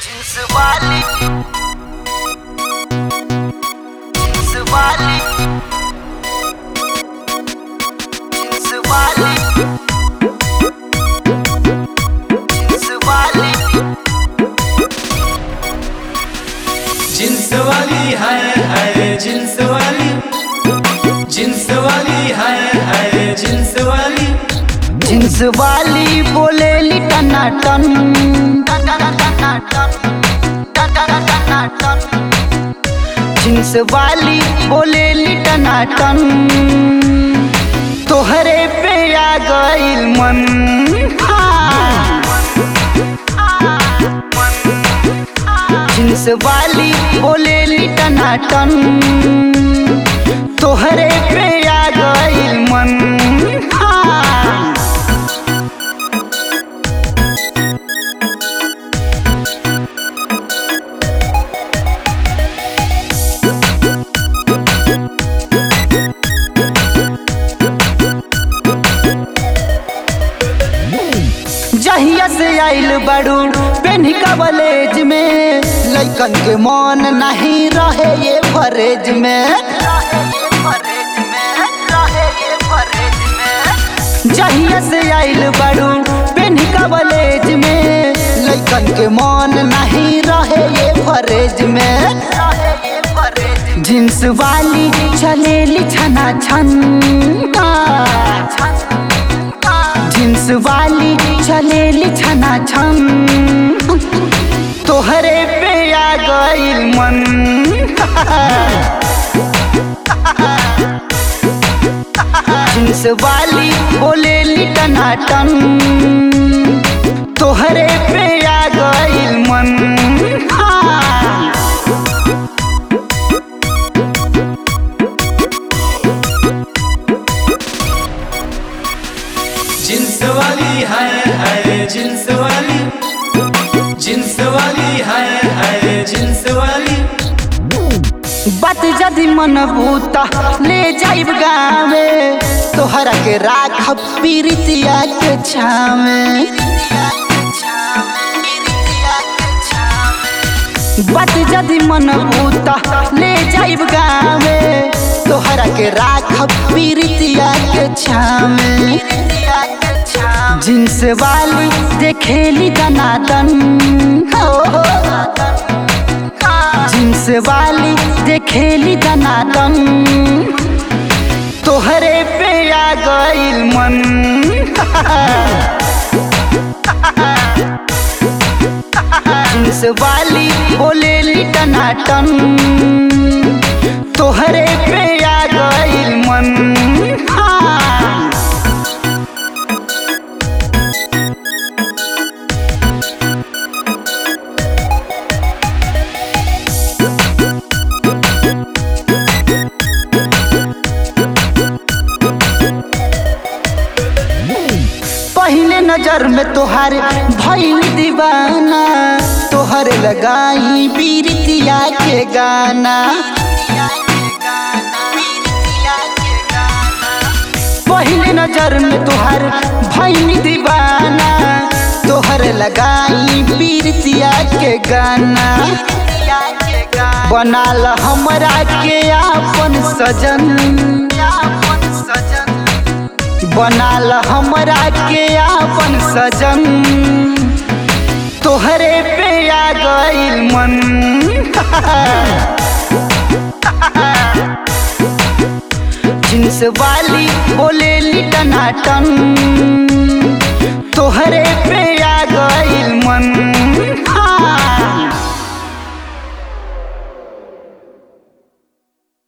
Jeans वाली jeans वाली jeans वाली जींस वाली जिन्स वाली है है जिन्स वाली जिन्स वाली है है जिन्स वाली जींस वाली बोले टनाटन जींस वाली बोले टनाटन तोहरे पे आ गइल मन जींस वाली बोले टनाटन तोहरे पे आ गइल मन हाँ। जहिया से आइल बड़ू पेन कॉलेज में लइकन के मन नहीं रहे ये फरेज में जहिया से आइल बड़ू पेन कॉलेज में लइकन के मन नहीं रहे ये फरेज में जींस वाली चलेली छना छन जींस वाली चलेली छना छन तोहरे पे आ गइल मन जींस वाली बोलेली टनाटन तोहरे पे आ गइल मन हाँ। जिन्स वाली है है जिन्स वाली जिन्स वाली है है जिन्स वाली बात जदि मन भूता ले जाइब गावे तोहरा के राखब पीरितिया के छावे बात जदि मन भूता ले जाइब गावे तोहरा के राखब पीरितिया के छावे जींस वाली देखेली दनादन हो जींस वाली देखेली दनादन तोहरे पे आ गइल मन जींस वाली बोलेली टनाटन तोहरे पे आ गइल मन हाँ। पहले नजर में तोहारे भइल दीवाना तोहरे लगाई पीरितिया के गाना पहले नजर में तोहारे भइल दीवाना तोहरे लगाई पीरितिया के गाना बनाल हमरा के आपन सजन बनाल हमरा के आपन सजन तोहरे पे आ गइल मन जींस वाली बोलेली टनाटन तोहरे पे आ गइल मन